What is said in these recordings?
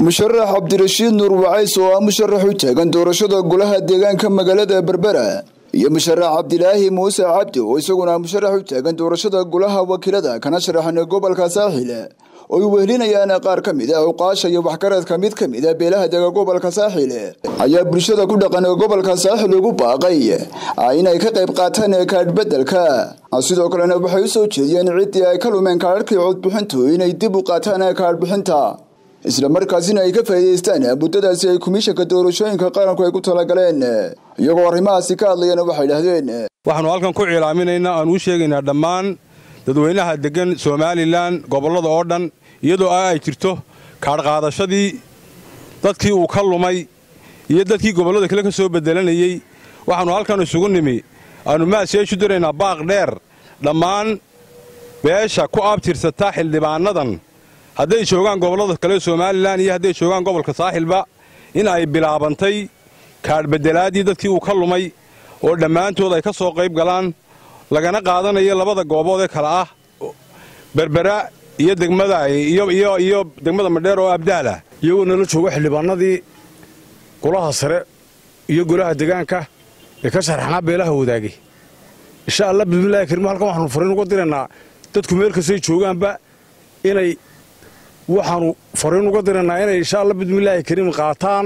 musharax cabdirashiid nuur wacays oo ah musharax u taagan doorashada golaha deegaanka magaalada berbera iyo musharax cabdilaahi muuse cabdi oo isaguna musharax u taagan doorashada golaha wakiilada kana sharaxan gobolka saaxil oo ay wehelinayaan qaar ka mid a cuqaasha iyo waxgaradka mid ka mid a beelaha dega gobolka saaxil ayaa bulshada ku dhaqan gobolka saaxil ugu baaqay inay ka qayb qaataan kaadhbedelka sidoo kalena waxay u soo jeediyeen ciddii ay ka lumeen kaadhkii codbixintu inay dib u qaataan kaadhbixinta isla markaasina ay ka faa'iidaystaan muddadaasi ay komishanka doorashooyinka qaranku ay ku talagaleen iyagoo arrimahaasi ka hadlayana waxay idhahdeen waxaannu halkan ku cilaaminaynaa aan u sheegaynaa dhammaan dadweynaha deggan somalilan gobollada oo dhan iyadoo ah ay jirto kaadhqaadashadii dadkii uu ka lumay iyo dadkii gobollada kale ka soo bedelanayey waxaannu halkan isugu nimi aannu maasyeeshu diraynaa baaq dheer dhammaan beesha ku abtirsata xildhibaannadan hadday joogaan gobollada kale somalilan iyo hadday joogaan gobolka saaxilba in ay bilaabantay kaadhbeddelaaddii dadkii uu ka lumay oo dhammaantood ay ka soo qayb galaan lagana qaadanayo labada goobood ee kale ah berbera iyo degmada iyo degmada madheer oo abdaalah iyagoo nala joogo xildhibaanadii golaha sare iyo golaha degaanka ee ka sharaxnaa beelaha wadaagay insha allah bismillahi kariim halkan waxaanu fariin uga diraynaa dadku meel kastay joogaanba inay waxaanu fariin uga diraynaa inay insha allah bismillaahi kariim qaataan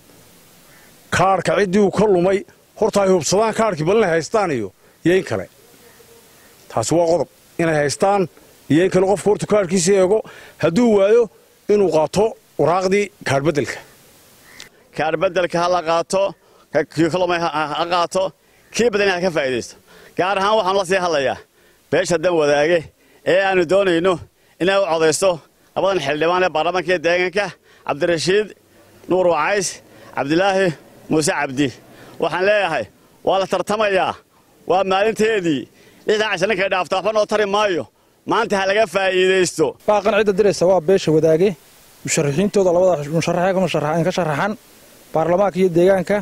kaadhka ciddii uu ka lumay horta ay hubsadaan kaadhkii bal inay haystaan iyo iyo in kale taasi waa qodob inay haystaan iyo in kale qofku horta kaadhkiisa eego hadduu waayo inuu qaato waraaqdii kaadhbeddelka kaadhbeddelka ha la qaato kii ka lumay ha qaato kii badan ha ka faa'iidaysto gaar ahaan waxaanu la sii hadlayaa beesha dan wadaage ee aannu doonayno inay u codaysto labadan xildhibaan ee baarlamaanka iyo deegaanka cabdirashiid nuur wacays cabdilaahi muuse cabdi waxaan leeyahay waa la tartamayaa waa maalinteedii lixdan casha ninkay dhaafta waxba noo tari maayo maanta ha laga faa'iidaysto baaqan cidda diraysa waa beesha wadaage musharaxiintooda labada musharaxee ka sharaxan baarlamaanka iyo deegaanka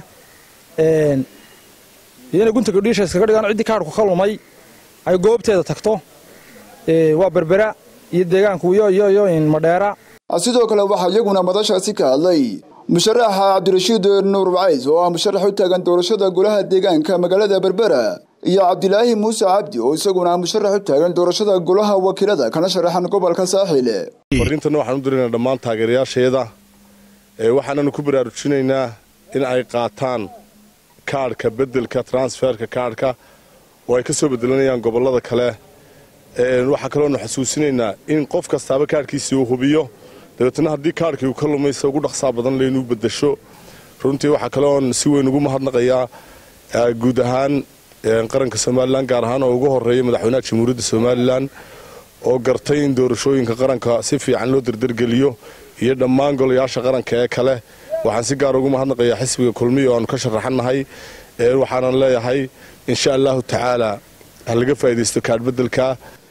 iyo inay gunta gabdhiisha iskaga dhigaan ciddii kaadhku ka lumay ay goobteeda tagto waa berbera iyo deegaanku iyo madheera sidoo kale waxaa iyaguna madashaasi ka hadlay musharaxa cabdirashiid nuur wacays oo ah musharax u taagan doorashada golaha deegaanka magaalada berbera iyo cabdilaahi muuse cabdi oo isaguna musharax u taagan doorashada golaha wakiilada kana sharaxan gobolka saaxil fariintana waxaan u diraynaa dhammaan taageerayaasheeda waxaananu ku baraarujinaynaa in ay qaataan kaadhka beddelka transferka kaadhka oo ay ka soo bedelanayaan gobollada kale waxaa kaloonu xasuusinaynaa in qof kastaaba kaadhkiisii uu hubiyo dabeetna haddii kaadhkii uu ka lumaysa ugu dhaqsaa badan laynuu beddesho runtii waxaa kaleoon si weyn ugu mahadnaqayaa guud ahaan qaranka somalilan gaar ahaan oo ugu horeeya madaxweynaha jamhuuriyadda somalilan oo gartay in doorashooyinka qaranka si fiican loo derdergeliyo iyo dhammaan golayaasha qaranka ee kale waxaan si gaar ugu mahadnaqayaa xisbiga kulmiya oo aanu ka sharaxannahay waxaanan leeyahay insha allahu tacaala ha laga faa'iidaysto kaadhbeddelka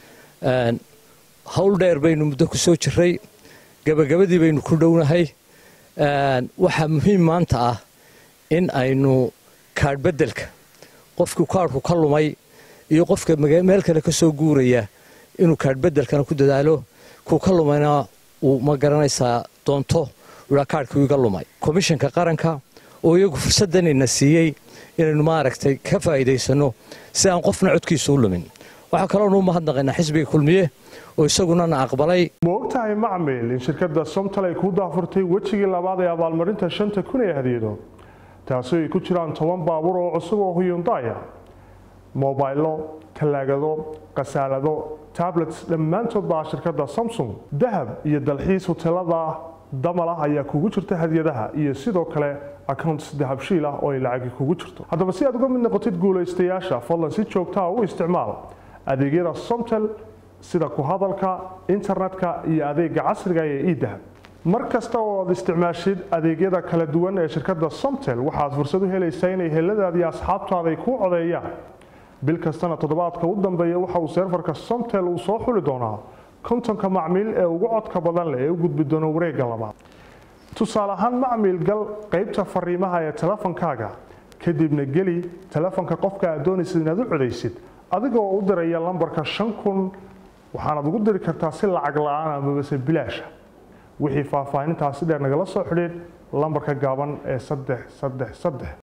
hawl dheer baynu muddo ku soo jirray gabagabadii baynu ku dhownahay waxaa muhiim maanta ah in aynu kaadhbeddelka qofkii kaadhku ka lumay iyo qofka meel kale ka soo guuraya inuu kaadhbeddelkana ku dadaalo kuu ka lumayna uu ma garanaysaa doonto ua kaadhkii iga lumay komishanka qaranka oo iyagu fursaddanayna siiyey inaynu maaragtay ka faa'iidaysanno si aan qofna codkiisa u lumin waxaa kaloonu u mahadnaqaynaa xisbiga kulmiye oo isaguna na aqbalay ma ogtahay macmil in shirkadda somtal ay kuu daafurtay wejigii labaad ee abaalmarinta shanta kun ee hadiyado taasoo ay ku jiraan toban baabuur oo cusub oo huyundaya mobaylo talaagado khasaalado tablets dhammaantood baa shirkadda samsung dahab iyo dalxiis huteelada damal ah ayaa kugu jirta hadiyadaha iyo sidoo kale accounts dahabshiil ah oo ay lacagi kugu jirto haddaba si aad uga mid noqotid guulaystayaasha fadlan si joogtaa u isticmaal adeegyada somtel sida ku hadalka internetka iyo adeega casriga ee edahab mar kasta oo aad isticmaashid adeegyada kala duwan ee shirkadda somtel waxaad fursad u helaysaa inay heladaada iyo asxaabtaada ay kuu codeeyaan bil kastana toddobaadka u dambeeya waxa uu seerfarka somtel uu soo xuli doonaa kontonka macmiil ee ugu codka badan leh ee u gudbi doona wareegga labaad tusaale ahaan macmiil gal qaybta fariimaha ee telefonkaaga kadibna geli telefonka qofka aad doonaysid inaad u codaysid adigoo u diraya lambarka shan kun waxaanaad ugu diri kartaa si lacag la-aan amabase bilaasha wixii faahfaahintaasi dheer nagala soo xidhiidh lambarka gaaban ee saddex saddex saddex